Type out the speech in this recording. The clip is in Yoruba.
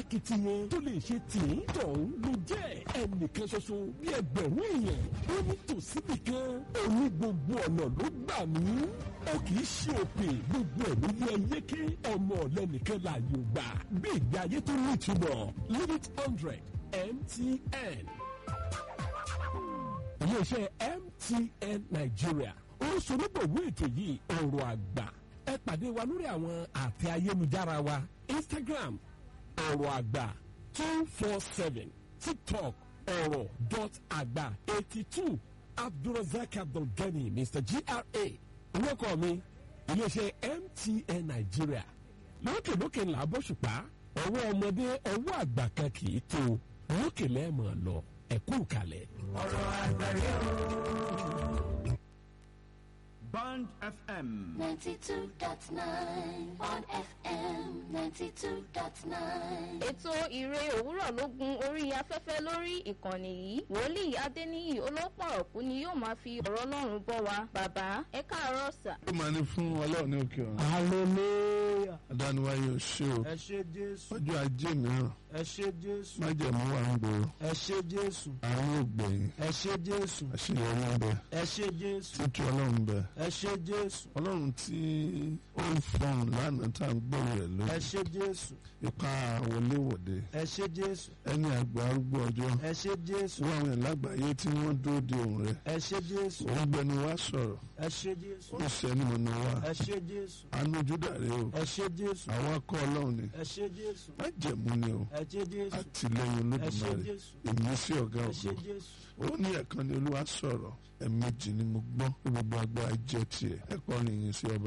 alákìtiyan tó lè ṣe tì í tọ̀hún ló jẹ́ ẹnìkan ṣoṣo bí ẹgbẹ̀rún èèyàn ó ní tòsíbì kan òní gbogbo ọ̀nà ló gbà mí ó kì í ṣe òpè gbogbo ẹ̀mí ní ẹyẹké ọmọ ọ̀lẹ́nìkan láàyò gbà bí ìgbé ayé tó ní ìtumọ̀ limit hundred MTN iléeṣẹ́ MTN Nigeria ó ń sonúbọ̀wé ètò yìí ọ̀rọ̀ àgbà ẹ pàdé wa lórí àwọn àtẹ ayélujára wa Instagram ọ̀rọ̀ àgbà two four seven TikTok ọ̀rọ̀ dot àgbà eighty two Abdulrasaq Abdulgani Mr GRA orúkọ mi iléeṣẹ́ MTN Nigeria lókèlókè ńlá bọ́ṣùpá ọwọ́ ọmọdé ọwọ́ àgbà kan kì í tó lókè lẹ́ẹ̀mọ̀ lọ ẹ̀kú kalẹ̀. ọ̀rọ̀ àgbáyé o. Band FM. 92.9 on FM 92.9. ètò ìre òwúrọ̀ ló gun orí afẹ́fẹ́ lórí ìkànnì yìí wòlíì adéníyì olópọ̀ ọ̀kú ni yóò máa fi ọ̀rọ̀ ọlọ́run bọ́ wa bàbá ẹ káàárọ̀ sà. ó máa ní fún ọlọ́run ní òkè ọ̀run hallelujah adániwáyé ò ṣe o ẹ ṣé jésù ọjọ́ ajé mìíràn ẹ ṣé jésù májẹ̀mú wà ń gbòòrò ẹ ṣé jésù àrùn ògbẹ̀yìn ẹ ṣé jésù àṣeyọrí ń bẹ ẹ ṣé jésù títú ọlọ́run ń bẹ ẹ ṣé jésù ọlọ́run tí ó ń fọhùn lánàá tá à ń gbọ́ rẹ̀ ẹ lónìí ṣé jésù ipa wọléwọ̀de ẹ ṣé jésù ẹni àgbà arúgbó ọjọ́ ẹ ṣé jésù wọ́n àwọn ìlágbàáyé tí wọ́n dúró de òun rẹ̀ ẹ ṣé jésù òun gbẹnu wá sọ̀rọ̀ ẹ ṣé jésù ó sẹ́ni mọ̀nà wá ẹ ṣé jésù àánú júdà rẹ o ẹ ṣé jésù àwọn akọ ọlọ́run ni ẹ ṣé jésù májẹ̀mú ni o ẹ ṣé jésù àtìlẹ́yìn ẹ ṣé olódùmarè jésù ìmísí ọ̀gá ẹ ṣé ògo jésù ó ní ẹ̀kan ni olúwa sọ̀rọ̀ ẹ̀ẹ̀mejì ni mo gbọ́ pé gbogbo agbára jẹ́ tiẹ̀ ẹ̀kọ́ nìyí sí ọba.